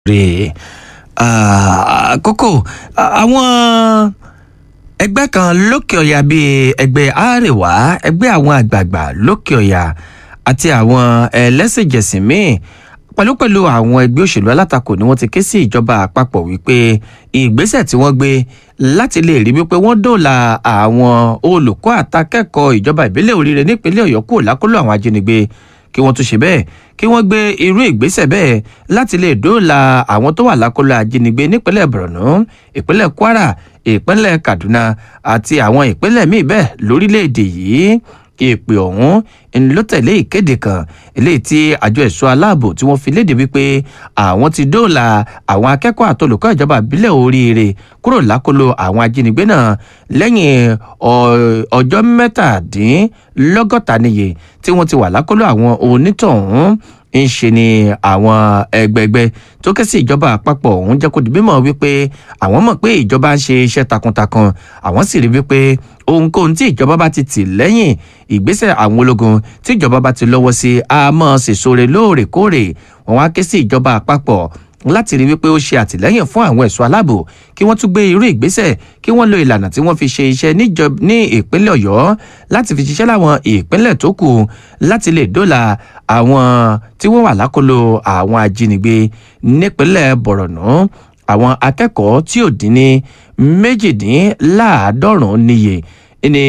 rè kókó àwọn ẹgbẹ́ kan lókè ọ̀yà bíi ẹgbẹ́ àárẹ̀wá ẹgbẹ́ àwọn àgbààgbà lókè ọ̀yà àti àwọn ẹlẹ́sìnjẹsìn míì pẹ̀lú pẹ̀lú àwọn ẹgbẹ́ òṣèlú alátakò ni wọ́n ti ké sí ìjọba àpapọ̀ wípé ìgbésẹ̀ tí wọ́n gbé láti lè rí wípé wọ́n dóòlà àwọn olùkọ́ àtakẹ́kọ̀ọ́ ìjọba ìbílẹ̀ oríire nípínlẹ̀ ọ̀yọ́ kúrò lákòlò àwọn ajínigbé kí wọ́n tún ṣe bẹ́ẹ̀ kí wọ́n gbé irú ìgbésẹ̀ bẹ́ẹ̀ láti lè dóòlà àwọn tó wà lákòlò ajínigbé nípínlẹ̀ borno ìpínlẹ̀ kwara ìpínlẹ̀ kaduna àti àwọn ìpínlẹ̀ míì bẹ́ẹ̀ lórílẹ̀‐èdè yìí ìpè ọ̀hún ló tẹ̀lé ìkéde kan eléyìí tí àjọ ẹ̀ṣọ́ aláàbò tí wọ́n fi léde wípé àwọn ti dóòlà àwọn akẹ́kọ̀ọ́ àtolùkọ́ ìjọba ìbílẹ̀ oríire kúrò lákòlò àwọn ajínigbé náà lẹ́yìn ọjọ́ mẹ́tàdínlọ́gọ́ta níye tí wọ́n ti wà lákòlò àwọn onítọ̀hún ń ṣe ni àwọn ẹgbẹgbẹ tó ké sí ìjọba àpapọ̀ ọ̀hún jẹ́ kó di bímọ wípé àwọn mọ̀ pé ìjọba ń ṣe iṣẹ́ takuntakun àwọn sì rí wípé ohunkóhun tí ìjọba bá ti tì lẹ́yìn ìgbésẹ̀ àwọn ológun tí ìjọba bá ti lọ́wọ́ sí a mọ̀ sèṣore lóòrèkóòrè wọn wá ké sí ìjọba àpapọ̀ láti rí wípé ó ṣe àtìlẹ́yìn fún àwọn ẹ̀ṣọ́ aláàbò kí wọ́n tún gbé irú ìgbésẹ̀ kí wọ́n lo ìlànà tí wọ́n fi ṣe iṣẹ́ ní ìpínlẹ̀ ọ̀yọ́ láti fi ṣiṣẹ́ láwọn ìpínlẹ̀ tó kù láti lè dóòlà àwọn tí wọ́n wà lákòlò àwọn ajínigbé nípínlẹ̀ bọ̀rọ̀nù àwọn akẹ́kọ̀ọ́ tí ò dín ní méjìdínláàádọ́rùn-ún níye ní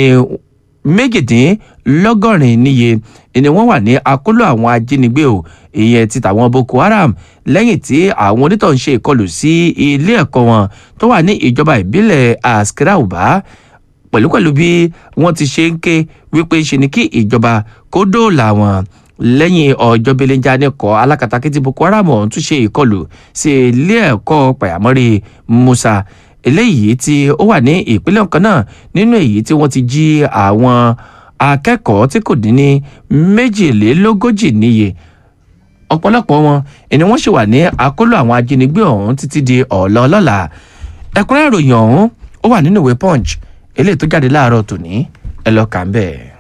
méjìdínlọ́gọ́rin níye ni wọ́n wà ní akóló àwọn ajínigbé o ìyẹn ti tàwọn boko haram lẹ́yìn tí àwọn onítọ̀ ń ṣe ìkọlù sí ilé ẹ̀kọ́ wọn tó wà ní ìjọba ìbílẹ̀ askirauba pẹ̀lúpẹ̀lú bí wọ́n ti ṣe ń ké wípé ṣe ni kí ìjọba kó dóòlà wọn lẹ́yìn ọjọ́ belenja nìkọ́ alákatakítí boko haram ọ̀hún tún ṣe ìkọlù sí ilé ẹ̀kọ́ pàyàmọ́rí musa eléyìí tí ó wà ní ìpínlẹ̀ kan náà nínú èyí tí wọ́n ti jí àwọn akẹ́kọ̀ọ́ tí kò dín ní méjìlélógójì níye ọ̀pọ̀lọpọ̀ wọn ni wọ́n ṣì wà ní àkólò àwọn ajínigbé ọ̀hún títí di ọ̀la ọlọ́la ẹ̀kúnrẹ́ ìròyìn ọ̀hún ó wà nínú ìwé punch eléyìí tó jáde láàárọ̀ tòní ẹ lọ́ọ́ kà ń bẹ́ẹ̀.